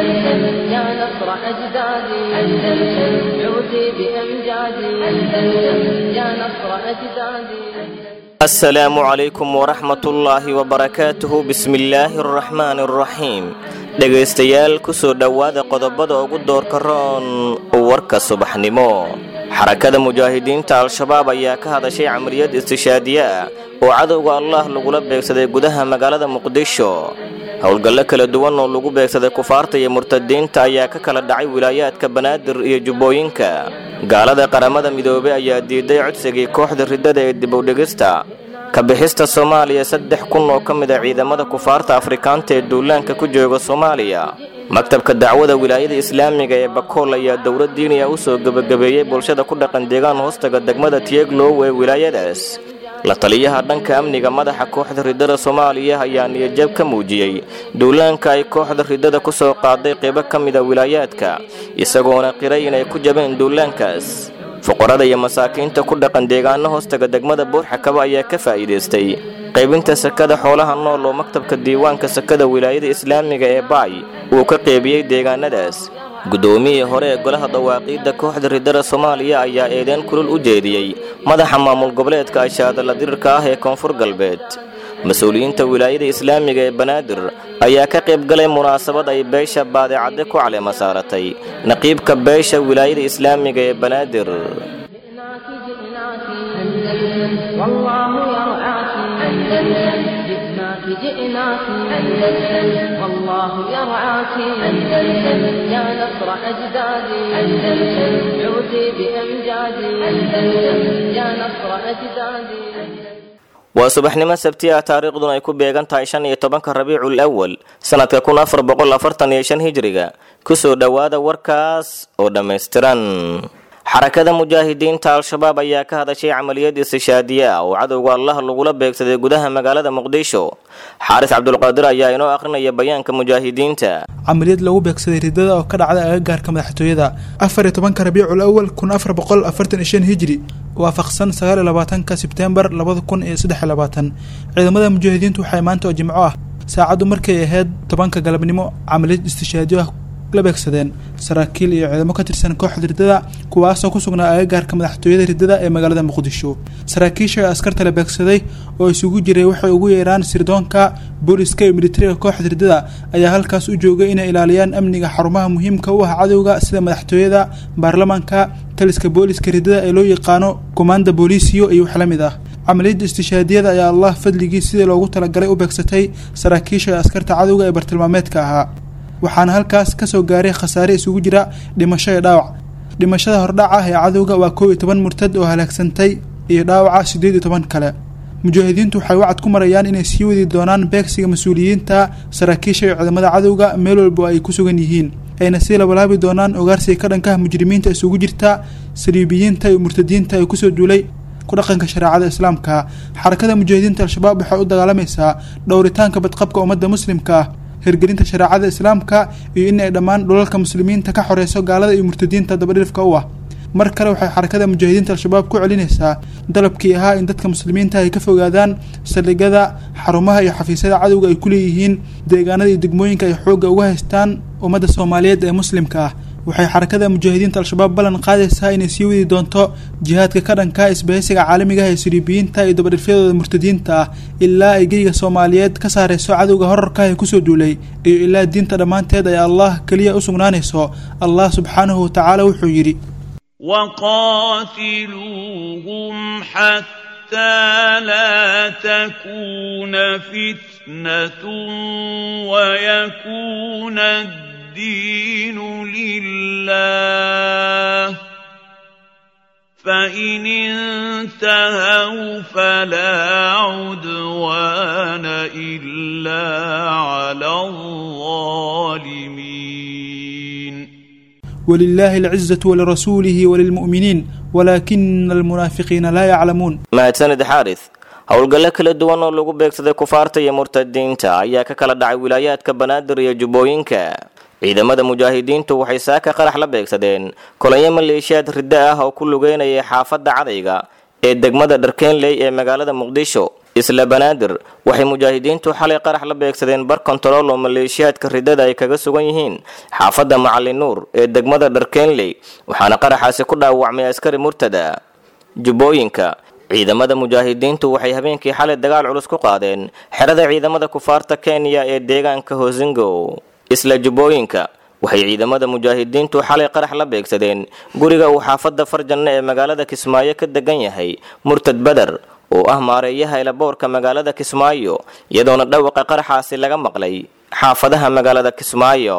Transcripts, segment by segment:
أندلسن يا نصر أجدادي أندلسن عودي بأمجادي أندلسن يا نصر أجدادي asalaamu calaykum waraxmatullaahi wabarakaatuhu bismillaahi araxmaani araxiim dhegaystayaal kusoo dhowaada qodobada ugu doorka roon warka subaxnimo xarakada mujaahidiinta al-shabaab ayaa ka hadashay camaliyad istishaadiye ah oo cadowga allah lagula beegsaday gudaha magaalada muqdisho howlgallo kala duwan oo lagu beegsaday kufaarta iyo murtadiinta ayaa ka kala dhacay wilaayaadka banaadir iyo jubbooyinka gaalada qaramada midoobey ayaa diiday codsigii kooxda riddada ee dibowdhigista ka bixista soomaaliya saddex kun oo ka mid a ciidamada kufaarta afrikaanta ee duulaanka ku jooga soomaaliya maktabka dacwada wilaayada islaamiga ee bakool ayaa dowlad diiniya u soo gebagabeeyey bulshada ku dhaqan deegaan hoostaga degmada tieglow ee wilaayadaas la taliyaha dhanka amniga madaxa kooxda riddada soomaaliya ayaa niyajab ka muujiyey duulaanka ay kooxda riddada ku soo qaaday qaybo ka mida wilaayaadka isagoona qiray inay ku jabeen duulaankaas fuqarada iyo masaakiinta ku dhaqan deegaano hoostaga degmada buurxakaba ayaa ka faa'iidaystay qaybinta sakada xoolaha nool oo maktabka diiwaanka sakada wilaayada islaamiga ee baay uu ka qeybiyey deegaanadaas guddoomiyii hore ee golaha dawaaqiidda kooxda riddada soomaaliya ayaa eedeen kulul u jeediyey madaxa maamul goboleedka ashaadala dirirka ah ee koonfur galbeed mas-uuliyiinta wilaayada islaamiga ee banaadir ayaa ka qayb galay munaasabad ay beesha baadicadde ku caleema saaratay naqiibka beesha wilaayada islaamiga ee banaadir جئناك جئناك أندلسن والله يرعاك أندلسن جئناك جئناك أندلسن والله يرعاك أندلسن يا نصر أجدادي أندلسن عودي بأمجادي أندلسن يا نصر أجدادي waa subaxnimo sabti ah taariikhduna ay ku beegan tahay shan iyo tobanka rabiicul awal sanadka kun afar boqol afartan iyo shan hijriga kusoo dhowaada warkaas oo dhammaystiran xarakada mujaahidiinta al-shabaab ayaa ka hadashay camaliyad istishaadiye ah oo cadowga allah lagula beegsaday gudaha magaalada muqdisho xaaris cabdulqaadir ayaa inoo akhrinaya bayaanka mujaahidiinta camaliyad lagu beegsaday riddada oo ka dhacday agagaarka madaxtooyada afar iyo tobanka rabiicul awal kun afar boqol afartan iyo shan hijri waafaqsan sagaal iyo labaatanka sebtembar labada kun iyo saddex iyo labaatan ciidamada mujaahidiintu waxay maanta oo jimco ah saacaddu markay ahayd tobanka galabnimo camaliyad istishaadiyo ah la beegsadeen saraakiil iyo ciidamo ka tirsan kooxda riddada kuwaasoo ku sugnaa agagaarka madaxtooyada riddada ee magaalada muqdisho saraakiisha askarta la beegsaday oo isugu jiray waxay ugu yeeraan sirdoonka booliska iyo militariga kooxda riddada ayaa halkaas u joogay inay ilaaliyaan amniga xarumaha muhiimka u ah cadowga sida madaxtooyada baarlamaanka taliska booliska riddada ee loo yaqaano komanda booliisiyo iyo wax la mid ah camaliyadda istishaadiyada ayaa allah fadligii sidii loogu talagalay u beegsatay saraakiisha askarta cadowga ee bartilmaameedka ahaa waxaana halkaas kasoo gaaray khasaare isugu jira dhimasho iyo dhaawac dhimashada hordhac ah ee cadowga waa koob iyo toban murtad oo halaagsantay iyo dhaawaca siddeed iyo toban kale mujaahidiintu waxay wacad ku marayaan inay sii wadi doonaan beegsiga mas-uuliyiinta saraakiisha iyo ciidamada cadowga meel walba ay ku sugan yihiin ayna sii labalaabi doonaan ogaarsiga ka dhankaha mujrimiinta isugu jirta saliibiyiinta iyo murtadiinta ay kusoo duulay ku dhaqanka shareecada islaamka xarakada mujaahidiinta al-shabaab waxay u dagaalamaysaa dhowritaanka badqabka ummadda muslimka ah hirgelinta shareecada islaamka iyo in ay dhammaan dhulalka muslimiinta ka xoreyso gaalada iyo murtadiinta dabadhilifka u ah mar kale waxay xarakada mujaahidiinta al-shabaab ku celinaysaa dalabkii ahaa in dadka muslimiinta ay ka fogaadaan saldhigyada xarumaha iyo xafiisyada cadowga ay ku leeyihiin deegaanada iyo degmooyinka ay xoogga uga haystaan ummadda soomaaliyeed ee muslimka ah waxay xarakada mujaahidiinta al-shabaab ballan qaadaysaa inay sii wadi doonto jihaadka ka dhanka isbahaysiga caalamiga ah ee siriibiyiinta iyo dabadhifyadooda murtadiinta ah ilaa ay geyga soomaaliyeed ka saarayso cadowga horarka ee kusoo duulay iyo ilaa diinta dhammaanteed ay allah keliya u sugnaanayso allah subxaanahu watacaala wuxuu yidhi وقاتلوهم حتى لا تكون فتنة ويكون الدين لله فإن انتهوا فلا عدوان إلا على الظالمين ولله العزة ولرسوله وللمؤمنين ولكن المنافقين لا يعلمون mahadsanid xaaris howlgallo kala duwan oo lagu beegsaday kufaarta iyo murtadiinta ayaa ka kala dhacay wilaayaadka banaadir iyo jubbooyinka ciidamada mujaahidiintu waxay saaka qarax la beegsadeen kolonyo maleeshiyaad riddo ah oo ku lugeynayay xaafadda cadayga ee degmada dharkeenley ee magaalada muqdisho isla banaadir waxay mujaahidiintu xalay qarax la beegsadeen bar kontarool oo maleeshiyaadka ridada ay kaga sugan yihiin xaafadda macalin nuur ee degmada dharkeenley waxaana qaraxaasi ku dhaawacmay askari murtada jubbooyinka ciidamada mujaahidiintu waxay habeenkii xalay dagaal culus ku qaadeen xerada ciidamada kufaarta kenya ee deegaanka hosingo isla jubbooyinka waxay ciidamada mujaahidiintu xalay qarax la beegsadeen guriga uu xaafadda farjanna ee magaalada kismaayo ka degan yahay murtad beder oo ah maareeyaha elaboorka magaalada kismaayo iyadoona dhawaqa qaraxaasi laga maqlay xaafadaha magaalada kismaayo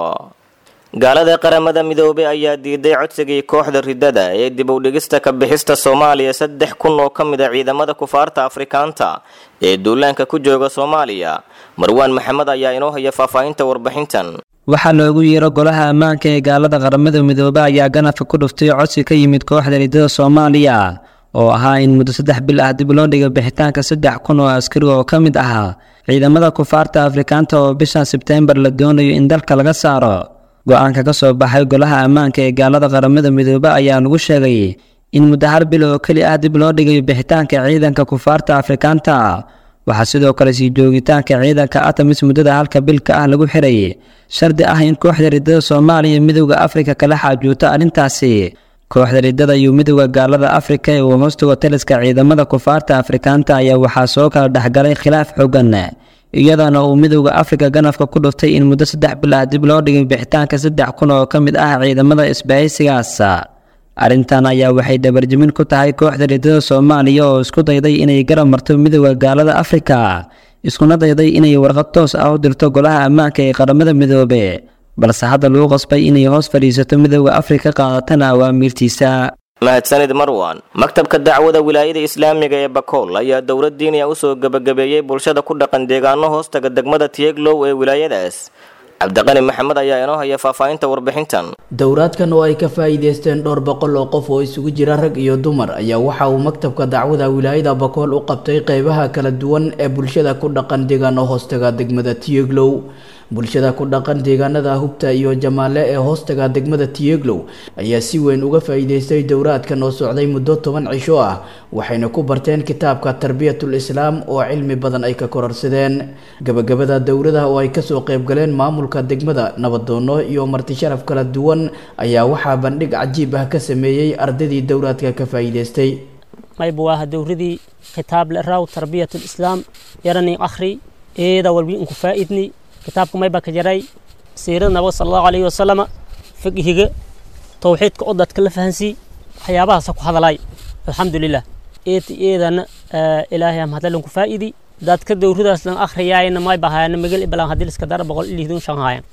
gaalada qaramada midoobey ayaa diiday codsigii kooxda ridada ee dib u dhigista ka bixista soomaaliya saddex kun oo ka mid a ciidamada kufaarta afrikaanta ee duulaanka ku jooga soomaaliya marwaan maxamed ayaa inoo haya faahfaahinta warbixintan waxaa loogu yeero golaha ammaanka ee gaalada qaramada midoobe ayaa ganafka ku dhuftay codsi ka yimid kooxda ridada soomaaliya oo ahaa in muddo saddex bil ah dib loo dhigo bixitaanka saddex kun oo askari oo ka mid ahaa ciidamada kufaarta afrikaanta oo bishan sebteembar la doonayo in dalka laga saaro go-aanka ka soo baxay golaha ammaanka ee gaalada qaramada midoobe ayaa lagu sheegay in muddo hal bil oo keli ah dib loo dhigayo bixitaanka ciidanka kufaarta afrikaanta waxaa sidoo kale sii joogitaanka ciidanka atamis muddada halka bilka ah lagu xiray shardi ah in kooxda ridada soomaaliya midowda afrika kala xaajuuto arrintaasi kooxda ridada iyo midowda gaalada afrika ee uu hoostago taliska ciidamada kufaarta afrikaanta ayaa waxaa soo kala dhexgalay khilaaf xooggan iyadoona uu midowda afrika ganafka ku dhuftay in muddo saddex bil ah dib loo dhigay bixitaanka saddex kun oo ka mid ah ciidamada isbahaysigaas arrintan ayaa waxay dhabarjamin ku tahay kooxda ridada soomaaliya oo isku dayday inay garab marto midowda gaalada afrika iskuna dayday inay warqad toos ah u dirto golaha ammaanka ee qaramada midoobe balse hadda lagu qasbay inay hoos fadhiisato midowda afrika qaadatana awaamiirtiisa mahadsanid marwan maktabka dacwada wilaayada islaamiga ee bakool ayaa dowlad diiniya usoo gebagabeeyey bulshada ku dhaqan deegaano hoostaga degmada tieglow ee wilaayadaas cabdiqani maxamed ayaa inoo haya faahfaahinta warbixintan dowraadkan oo ay ka faa'iideysteen dhowr boqol oo qof oo isugu jira rag iyo dumar ayaa waxa uu maktabka dacwada wilaayada bakool u qabtay qeybaha kala duwan ee bulshada ku dhaqan deegaano hoostaga degmada tieglow bulshada ku dhaqan deegaanada hubta iyo jamaale ee hoostaga degmada tieglow ayaa si weyn uga faa'iideystay dowraadkan oo socday muddo toban cisho ah waxayna ku barteen kitaabka tarbiyatul islaam oo cilmi badan ay ka kororsadeen gabagabada dowlada oo ay kasoo qeybgaleen maamulka degmada nabadoono iyo marti sharaf kala duwan ayaa waxaa bandhig cajiib ah ka sameeyey ardaydii dowraadka ka faa'iideystay mayba waa dowradii kitaab laraw tarbiyatul islaam yarani akhri eeda walbi inku faa'idni kitaabka mayba ka jaray siirada nabiga sala allahu alayhi wasalama fiqhiga towxiidka oo dadka la fahansii waxyaabahaasa ku hadalay alxamdulilah eeti eedana ilaahay am hadalinku faa'idi dadka dowradaas lan akhriyaayna mayba haayana magal ibalan hadii liska dara boqol ilihidun shan haayan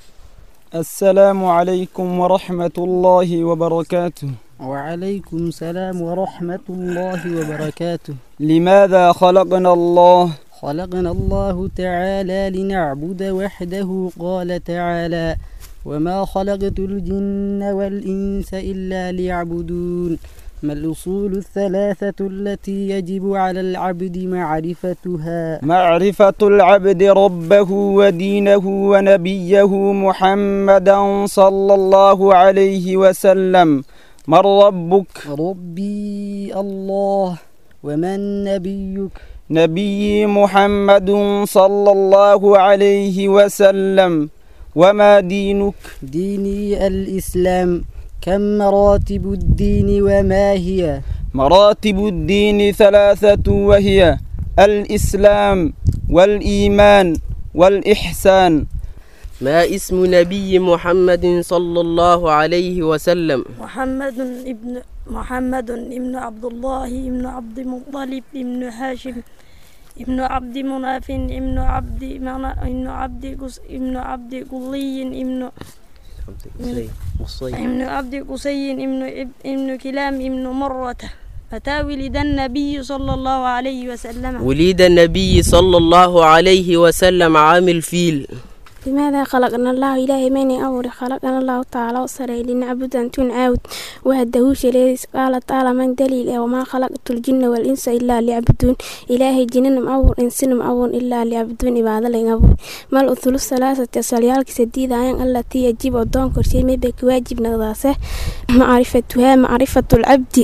السلام عليكم ورحمة الله وبركاته وعليكم السلام ورحمة الله وبركاته لماذا خلقنا الله خلقنا الله تعالى لنعبد وحده قال تعالى وما خلقت الجن والإنس إلا ليعبدون ما الأصول الثلاثة التي يجب على العبد معرفتها معرفة العبد ربه ودينه ونبيه محمدا صلى الله عليه وسلم من ربك ربي الله ومن نبيك نبي محمد صلى الله عليه وسلم وما دينك ديني الإسلام كم مراتب الدين وما هي مراتب الدين ثلاثة وهي الإسلام والإيمان والإحسان ما اسم نبي محمد صلى الله عليه وسلم محمد ابن محمد ابن عبد الله ابن عبد المطلب ابن هاشم ابن عبد مناف ابن عبد منا ابن عبد قس ابن عبد قلي ابن ابن عبد قصي ابن ابن كلام ابن مرة متى ولد النبي صلى الله عليه وسلم ولد النبي صلى الله عليه وسلم عام الفيل لماذا خلقنا الله إلهي من أمر خلقنا الله تعالى وصري لنعبد أن تنعود وهده شليس قال تعالى من دليل وما خلقت الجن والإنس إلا ليعبدون إلهي جنن أمر إنسان أمر إلا ليعبدون إبادة لنعبد ما الأثلث ثلاثة سليالك سديدة أين التي يجب أدون كرسي مبك واجب نغضاسه معرفتها معرفة العبد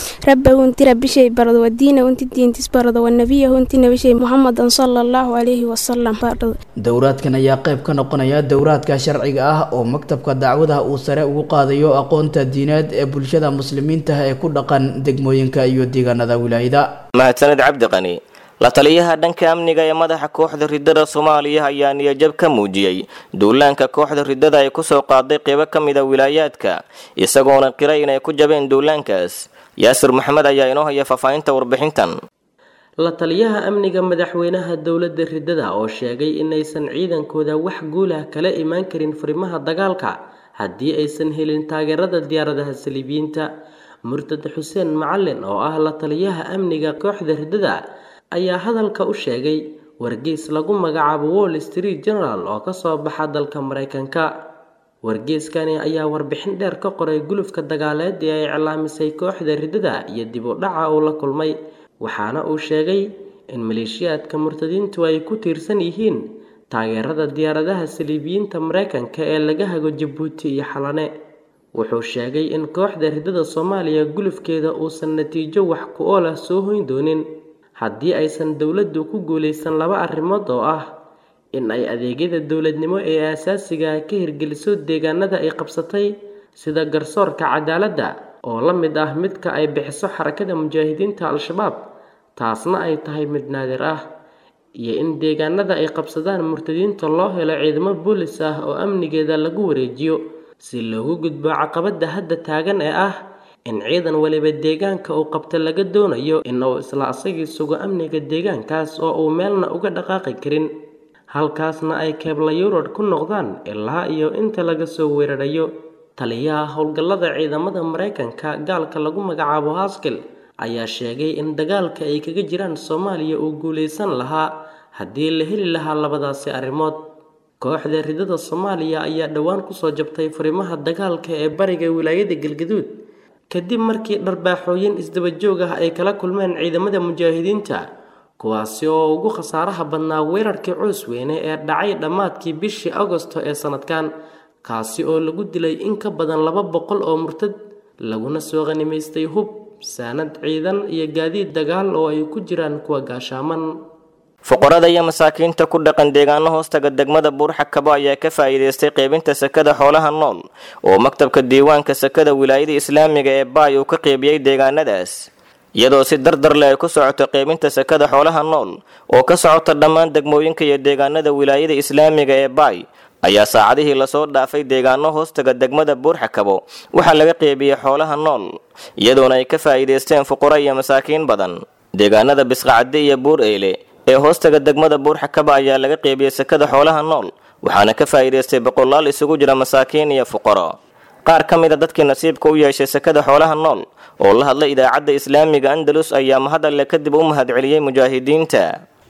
ربه انت رب شيء برد والدين وانت الدين تسبرد والنبي انت نبي شيء محمد صلى الله عليه وسلم برد dowraadkan ayaa qayb ka noqonaya dowraadka sharciga ah oo maktabka dacwadaha uu sare ugu qaadayo aqoonta diineed ee bulshada muslimiinta ee ku dhaqan degmooyinka iyo deegaanada wilaayada mahadsanid cabdi qani la taliyaha dhanka amniga ee madaxa kooxda ridada soomaaliya ayaa niyajab ka muujiyey duulaanka kooxda ridada ay kusoo qaaday qeybo ka mida wilaayaadka isagoona qiray inay ku jabeen duulaankaas yaasir maxamed ayaa inoo haya faahfaahinta warbixintan la taliyaha amniga madaxweynaha dowladda ridada oo sheegay inaysan ciidankooda wax guulah kala imaan karin furimaha dagaalka haddii aysan helin taageerada diyaaradaha saliibiyiinta murtad xuseen macalin oo ah la taliyaha amniga kooxda ridada ayaa hadalka u sheegay wargeys lagu magacaabo wall street general oo kasoo baxa dalka mareykanka wargeyskani ayaa warbixin dheer ka qoray gulufka dagaaleed ee ay iclaamisay kooxda ridada iyo dib u dhaca uu la kulmay waxaana uu sheegay in maleeshiyaadka murtadiintu ay ku tiirsan yihiin taageerada diyaaradaha saliibiyiinta mareykanka ee laga hago jabuuti iyo xalane wuxuu sheegay in kooxda ridada soomaaliya gulufkeeda uusan natiijo wax ku ool ah soo hoyn doonin haddii aysan dowladdu ku guulaysan laba arrimood oo ah in ay adeegyada dowladnimo ee aasaasiga ka hirgeliso deegaanada ay qabsatay sida garsoorka cadaaladda oo la mid ah midka ay bixiso xarakada mujaahidiinta al-shabaab taasna ay tahay mid naadir ah iyo in deegaanada ay qabsadaan murtadiinta loo helo ciidamo boolis ah oo amnigeeda lagu wareejiyo si loogu gudbo caqabada hadda taagan ee ah in ciidan waliba deegaanka uu qabta laga doonayo in uu isla asagii sugo amniga deegaankaas oo uu meelna uga dhaqaaqi karin halkaasna ay keebla yurod ku noqdaan ilaa iyo inta laga soo weerarayo taliyaha howlgallada ciidamada mareykanka gaalka lagu magacaabo haskell ayaa sheegay in dagaalka ay kaga jiraan soomaaliya uu guulaysan lahaa haddii la heli lahaa labadaasi arrimood kooxda ridada soomaaliya ayaa dhowaan kusoo jabtay furimaha dagaalka ee bariga wilaayada galgaduud kadib markii dharbaaxooyin isdaba joog ah ay kala kulmeen ciidamada mujaahidiinta kuwaasi oo ugu khasaaraha badnaa weerarkii coos weyne ee dhacay dhammaadkii bishii agosto ee sanadkan kaasi oo lagu dilay in ka badan laba boqol oo murtad laguna soo qanimaystay hub saanad ciidan iyo gaadiid dagaal oo ay ku jiraan kuwa gaashaaman fuqarada iyo masaakiinta ku dhaqan deegaano hoostaga degmada buurxakabo ayaa ka faa'iidaystay qaybinta sakada xoolaha nool oo maktabka diiwaanka sakada wilaayada islaamiga ee baay uu ka qeybiyey deegaanadaas iyadoo si dardar leh ay ku socoto qaybinta sakada xoolaha nool oo ka socota dhammaan degmooyinka iyo deegaanada wilaayada islaamiga ee baay ayaa saacadihii lasoo dhaafay deegaano hoostaga degmada buurxakabo waxaa laga qeybiyey xoolaha nool iyadoona ay ka faa'iidaysteen fuqaro iyo masaakiin badan deegaanada bisqacadde iyo buur eyle ee hoostaga degmada buurxakaba ayaa laga qeybiyey sakada xoolaha nool waxaana ka faa'iidaystay boqolaal isugu jira masaakiin iyo fuqaro qaar ka mid a dadkii nasiibka u yeeshay sakada xoolaha nool oo la hadlay idaacadda islaamiga andalus ayaa mahad alle kadib u mahadceliyey mujaahidiinta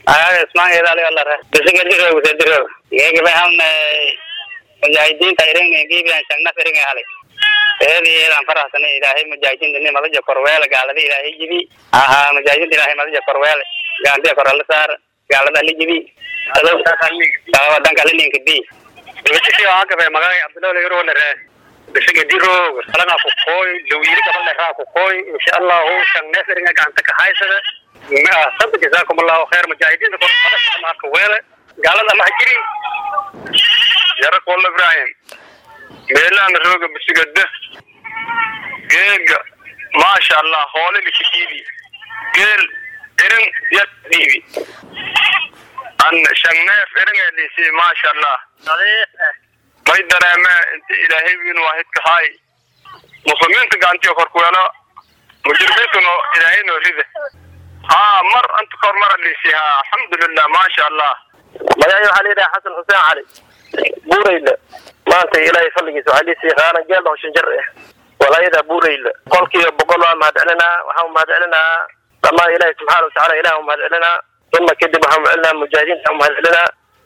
mujaahidiinta iringiibiyan shagnaf iringa halay eediyeedan faraxsana ilaahay mujaahidiinta ni madaja korweele gaalada ilaahay jibi aha mujaahidiinta ilaahay madaja korweele gaandiya korala saar gaalada ali jibi dhanka lininka bi dibasisi agabe magay abdullahi yorolere bisiga diroog salaga ku koy lawiri gabal leraa ku koy insha allah shagnef iringa gacanta ka haysada sabta jazakum allahu khair mujaahidiinta korka weele gaalada maha jiri yarak walla ibrahim meelahan rooga bisigada geega maasha allah hoole lika dhiibi geel irin yar dhiibi an shangneef iringa dhisi maasha allah may dareeme inta ilaahay wiin waahidka haay muslimiinta gacantiyo korkuweelo mujrimiintuna ilaahay noo rida haa mar anta kor mara dhisi haa alxamdulilah maasha allah magacay waxaa layidhaha xasan xuseen cali buurayla maanta ilaahay fadligiisa waxaa liisii qaana geel hoshan jar ah walaayada buurayla qolkiiba boqol waa mahadcelinaa waxaan umahadcelinaa dhammaan ilaahay subxaana watacaala ilaah umahadcelinaa uma kadib waxaan umahadcelinaa mujaahidiinta umahadcelinaa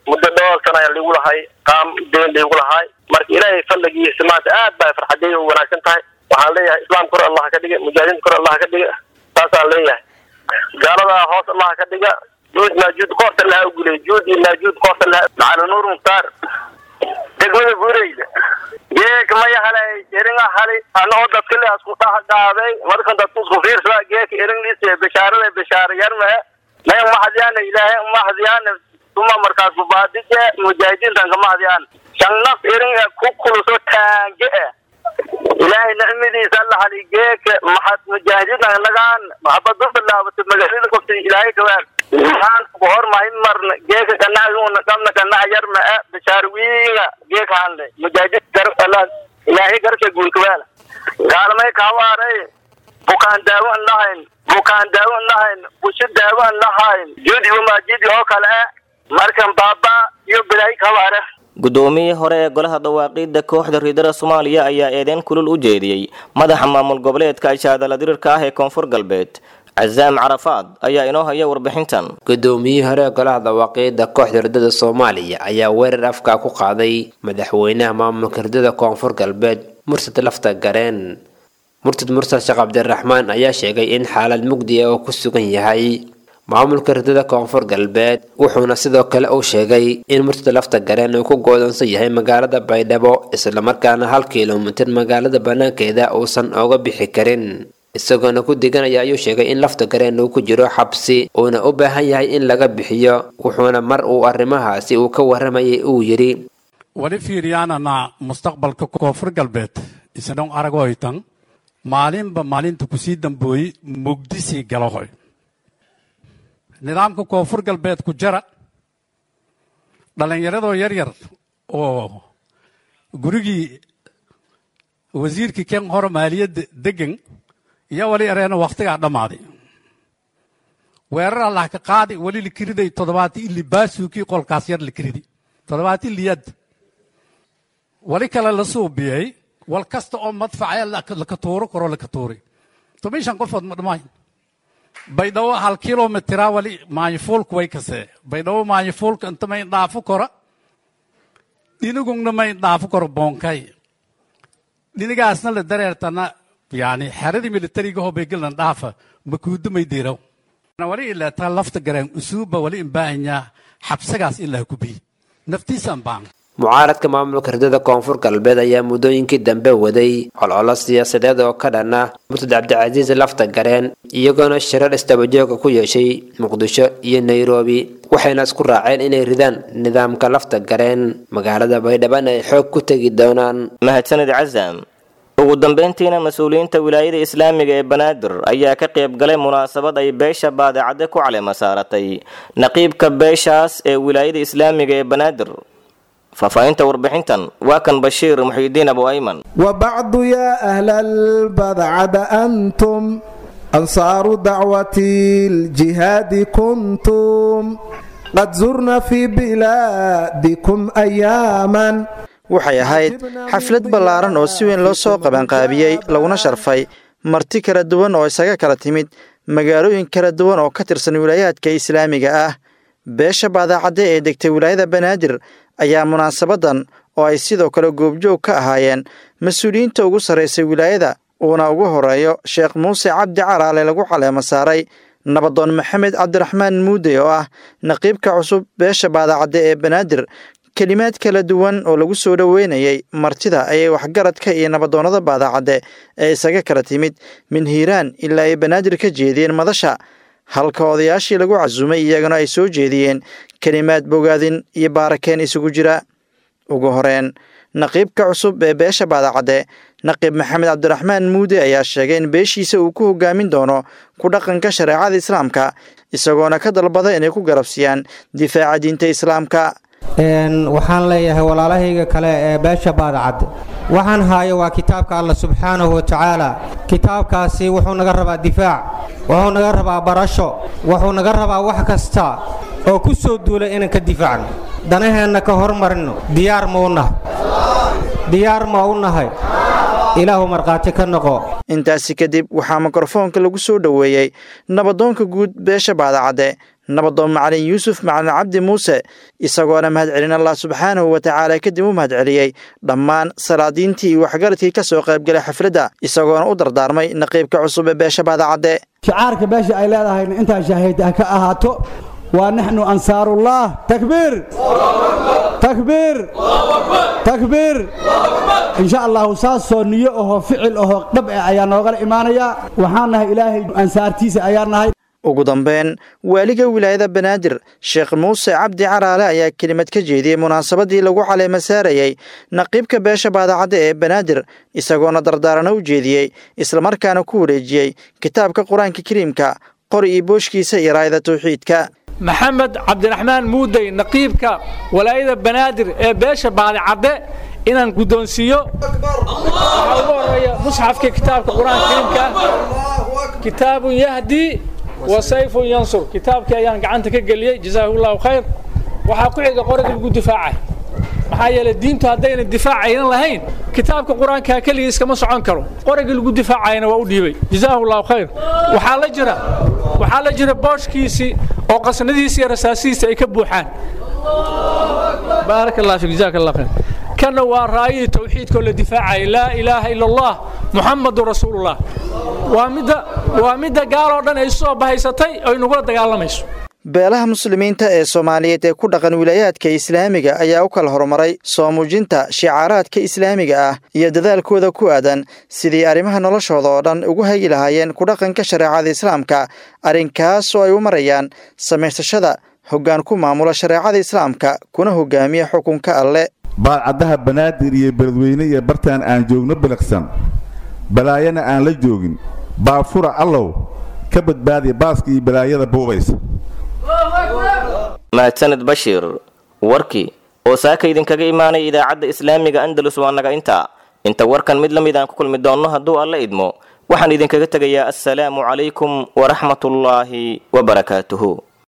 muddo dhowr sana ayaa liigu lahay qaam deen liigu lahay marka ilaahay fadligiisa maanta aad baa farxadeey u wanaagsan tahay waxaan leeyahay islaam kor allah ka dhiga mujaahidiinta kor allah ka dhiga saasaan leeyahay gaalada hoos allah ka dhiga juud maajuud koorta laha ugulay juud iyo maajuud koorta laha macalin nuur mukhtaar degmada buureyda geek maya halay eringa hali anagoo dadka le isku dhax dhaaday markan dadku isku fiirsada geeka eringliisa bishaarada bishaara yarme maya mahadyaana ilaahay mahadyaana tuma markaas mubaadije mujaahidiintan ka mahadyaana shan naf eringa ku kuluso taange eh ilaahay nicmadiisa alla hali geeka maxad mujaahidiintan lagaan maxabadu bilaabatay magaalada kofta ilaahay kawaan waxaan hor mahin marna geeka ganacsiguna qabna ganac yarma ah bishaarwiinga geeka hanle mujaahidin gar alla ilaahay garka guulkawaala gaalmay kaawaaray bukaan daawo an lahayn bukaan daawo an lahayn busho daawo an lahayn judi wamaajidi oo kale ah markan baaba iyo bilaahi kawaare guddoomiyihii hore ee golaha dawaaqiidda kooxda riidada soomaaliya ayaa eedeyn kulul u jeediyey madaxa maamul goboleedka ishaadala dirirka ah ee koonfur galbeed casaam carafaad ayaa inoo haya warbixintan gudoomiyihii hore ee golaha dawaaqiidda kooxda ridada soomaaliya ayaa weerar afkaa ku qaaday madaxweynaha maamulka ridada koonfur galbeed mursad lafta gareen murtad mursal sheekh cabdiraxmaan ayaa sheegay in xaalad mugdi ah oo ku sugan yahay maamulka ridada koonfur galbeed wuxuuna sidoo kale uu sheegay in murtada lafta gareen uu ku goodoonsan yahay magaalada baydhabo islamarkaana hal kilomitir magaalada banaankeeda uusan oga bixi karin isagoona ku diganaya ayuu sheegay in lafta gareen uu ku jiro xabsi uuna u baahan yahay in laga bixiyo wuxuuna mar uu arrimahaasi uu ka waramayay uu yidhi wali fiiriyaanana mustaqbalka koonfur galbeed isdhon aragoytan maalinba maalinta kusii dambooyey mugdisii galahoy nidaamka koonfur galbeed ku jara dhallinyaradoo yar yar oo gurigii wasiirkii ken hore maaliyadda degan iyo wali areena wakhtigaa dhammaaday weerar allah ka qaadi wali likiriday toddobaati ili baasuukii qolkaas yar likiridi toddobaati liyad wali kale la suubiyey wal kasta oo madfacee laka tuuro karo laka tuuray toban shan qofood ma dhammayn baydhabo hal kilomitira wali maanyafuulka way kasee baydhabo maanyafuulka inta may dhaafo kora dhinigungna may dhaafo koro boonkay dhinigaasna la dareertana yani xeradii militariga hoo baygelnan dhaafa makuudo may diiraw wali ilaataa lafta gareen usuuba wali imbaahanyaa xabsagaas ilaa kubiy naftiisaan baan mucaaradka maamulka ridada koonfur galbeed ayaa muddooyinkii dambe waday colcolo siyaasadeed oo ka dhan ah murtad cabdicasiis lafta gareen iyagoona shirar istabajooga ku yeeshay muqdisho iyo nairobi waxayna isku raaceen inay ridaan nidaamka lafta gareen magaalada baydhabana ay xoog ku tegi doonaan mahadsanid casaam ugu dambeyntiina mas-uuliyiinta wilaayada islaamiga ee banaadir ayaa ka qayb galay munaasabad ay beesha baadicadde ku calema saaratay naqiibka beeshaas ee wilaayada islaamiga ee banaadir faahfaahinta warbixintan waa kan bashiir muxiidiin abu ayman وبعد يا أهل البدعد أنتم أنصار دعوة الجهاد كنتم قد زرنا في بلادكم أياما waxay ahayd xaflad ballaaran oo si weyn loo soo qabanqaabiyey laguna sharfay marti kala duwan oo isaga kala timid magaalooyin kala duwan oo ka tirsan wilaayaadka islaamiga ah beesha baadaacadde ee degtay wilaayada banaadir ayaa munaasabadan oo ay sidoo kale goobjoog ka ahaayeen mas-uuliyiinta ugu sarraysay wilaayada uuna ugu horeeyo sheekh muuse cabdi calaale lagu caleemo saaray nabadoon maxamed cabdiraxmaan muude oo ah naqiibka cusub beesha baadaacadde ee banaadir kelimaad kala duwan oo lagu soo dhoweynayay martida ayay waxgaradka iyo nabadoonnada baadaacadde ee isaga kala timid min hiiraan ilaa ay banaadir ka jeediyeen madasha halka odayaashii lagu casuumay iyagana ay soo jeediyeen kelimaad bogaadin iyo baarakeen isugu jira ugu horeen naqiibka cusub ee beesha baadacadde naqiib maxamed cabdiraxmaan muude ayaa sheegay in beeshiisa uu ku hogaamin doono ku dhaqanka shareecada islaamka isagoona ka dalbada inay ku garabsiiyaan difaaca diinta islaamka waxaan leeyahay walaalahayga kale ee beesha baadacadde waxaan haayo waa kitaabka alla subxaanahu wa tacaala kitaabkaasi wuxuu naga rabaa difaac wuxuu naga rabaa barasho wuxuu naga rabaa wax kasta oo ku soo duulay inaan ka difaacno danaheenna ka hormarino diyaar ma u nahay diyaar ma u nahay ilaahu markhaati ka noqo intaasi kadib waxaa mikrofoonka lagu soo dhoweeyey nabadoonka guud beesha baadacadde nabadoon macalin yuusuf macalin cabdi muuse isagoona mahadcelin allah subxaanahu wa tacaala kadib u mahadceliyey dhammaan salaadiintii iyo waxgaradkii ka soo qaybgalay xafladda isagoona u dardaarmay naqiibka cusub ee beesha baadacadde shicaarka beesha ay leedahayna intaa shaahid ha ka ahaato waa naxnu ansaarullah takbiir takbiir takbiir insha allahu saasoo niyo ahoo ficil ahoo dhab eh ayaa noogala imaanayaa waxaan nahay ilaahay ansaartiisa ayaa nahay ugu dambeyn waaliga wilaayada banaadir sheekh muuse cabdi caraale ayaa kelimad ka jeediyey munaasabadii lagu caleema saarayey naqiibka beesha baadacadda ee banaadir isagoona dardaarana u jeediyey islamarkaana ku wareejiyey kitaabka qur-aanka kariimka qori iyo booshkiisa iyo raayada tawxiidka maxamed cabdiraxmaan muudey naqiibka walaayada banaadir ee beesha baadicadde inaan guddoonsiiyo waxaa ugu horeeya musxafka kitaabka qur-aanka kariimka kitaabun yahdii wa sayfun yansur kitaabkii ayaan gacanta ka geliyey jazaahullahu khayr waxaa ku xiga qoriga lagu difaacay maxaa yeelay diintu haddayna difaac aynan lahayn kitaabka qur-aanka keligii iskama socon karo qorigii lagu difaacayna waa u dhiibay jazaahullahu khayr waxaa la jira waxaa la jira booshkiisii oo qasnadiisi iyo rasaasihiisa ay ka buuxaan baaraka allah fik jazaaka allah khayr kana waa raayadii tawxiidkoo la difaacayay laa ilaaha ila allah muxamadu rasuulullah waa midda waa midda gaaloo dhan ay soo bahaysatay oo inagula dagaalamayso beelaha muslimiinta ee soomaaliyeed ee ku dhaqan wilaayaadka islaamiga ayaa u kala horumaray soo muujinta shicaaraadka islaamiga ah iyo dadaalkooda ku aadan sidii arrimaha noloshooda oo dhan ugu hagi lahaayeen ku dhaqanka shareecada islaamka arrinkaas oo ay u marayaan samaysashada hoggaan ku maamula shareecada islaamka kuna hogaamiya xukunka alle baadcaddaha banaadir iyo beledweyne iyo bartaan aan joogno biliqsan balaayana aan la joogin baafura allow ka badbaadiya baaska iyo balaayada buubaysa mahadsaned bashiir warkii oo saaka idinkaga imaanaya idaacadda islaamiga andalus waa naga intaa inta warkan mid la mid aan ku kulmi doonno hadduu alla idmo waxaan idinkaga tegayaa assalaamu calaykum waraxmatullaahi wabarakaatuhu